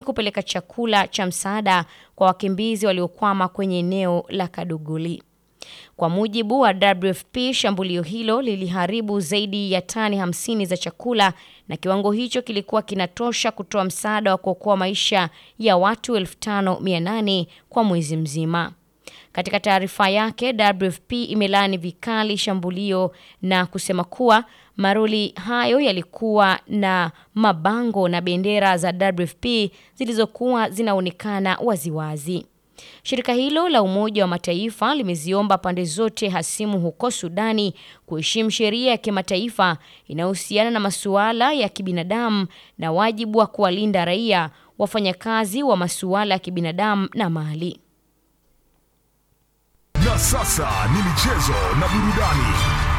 kupeleka chakula cha msaada kwa wakimbizi waliokwama kwenye eneo la Kaduguli. Kwa mujibu wa WFP, shambulio hilo liliharibu zaidi ya tani hamsini za chakula na kiwango hicho kilikuwa kinatosha kutoa msaada wa kuokoa maisha ya watu 5800 kwa mwezi mzima. Katika taarifa yake, WFP imelaani vikali shambulio na kusema kuwa maroli hayo yalikuwa na mabango na bendera za WFP zilizokuwa zinaonekana waziwazi. Shirika hilo la Umoja wa Mataifa limeziomba pande zote hasimu huko Sudani kuheshimu sheria ya kimataifa inayohusiana na masuala ya kibinadamu na wajibu wa kuwalinda raia, wafanyakazi wa masuala ya kibinadamu na mali. Na sasa ni michezo na burudani.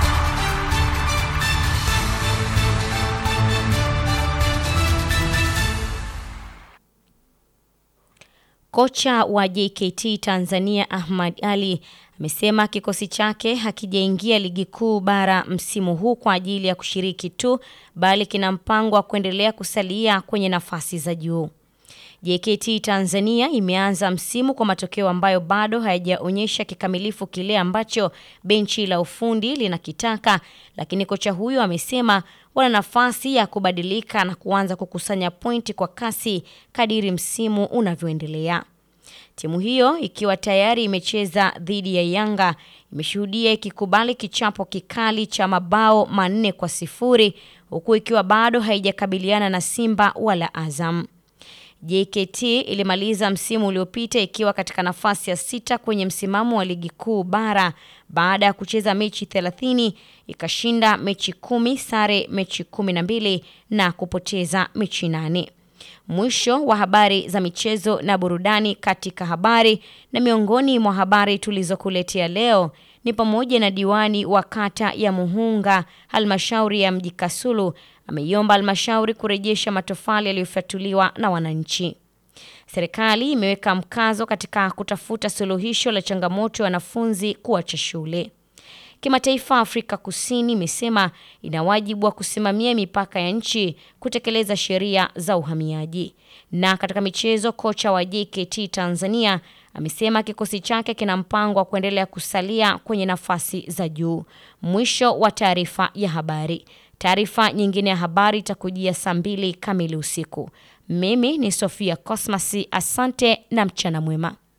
Kocha wa JKT Tanzania Ahmad Ali amesema kikosi chake hakijaingia ligi kuu bara msimu huu kwa ajili ya kushiriki tu, bali kina mpango wa kuendelea kusalia kwenye nafasi za juu. JKT Tanzania imeanza msimu kwa matokeo ambayo bado hayajaonyesha kikamilifu kile ambacho benchi la ufundi linakitaka, lakini kocha huyo amesema wana nafasi ya kubadilika na kuanza kukusanya pointi kwa kasi kadiri msimu unavyoendelea. Timu hiyo ikiwa tayari imecheza dhidi ya Yanga imeshuhudia ikikubali kichapo kikali cha mabao manne kwa sifuri huku ikiwa bado haijakabiliana na Simba wala Azam. JKT ilimaliza msimu uliopita ikiwa katika nafasi ya sita kwenye msimamo wa ligi kuu bara baada ya kucheza mechi 30 ikashinda mechi kumi, sare mechi kumi na mbili na kupoteza mechi nane. Mwisho wa habari za michezo na burudani katika habari na miongoni mwa habari tulizokuletea leo ni pamoja na diwani wa kata ya Muhunga halmashauri ya mji Kasulu ameiomba halmashauri kurejesha matofali yaliyofyatuliwa na wananchi. Serikali imeweka mkazo katika kutafuta suluhisho la changamoto ya wanafunzi kuacha shule. Kimataifa, Afrika Kusini imesema ina wajibu wa kusimamia mipaka ya nchi, kutekeleza sheria za uhamiaji. Na katika michezo, kocha wa JKT Tanzania amesema kikosi chake kina mpango wa kuendelea kusalia kwenye nafasi za juu. Mwisho wa taarifa ya habari. Taarifa nyingine ya habari itakujia saa mbili kamili usiku. Mimi ni Sofia Cosmas, asante na mchana mwema.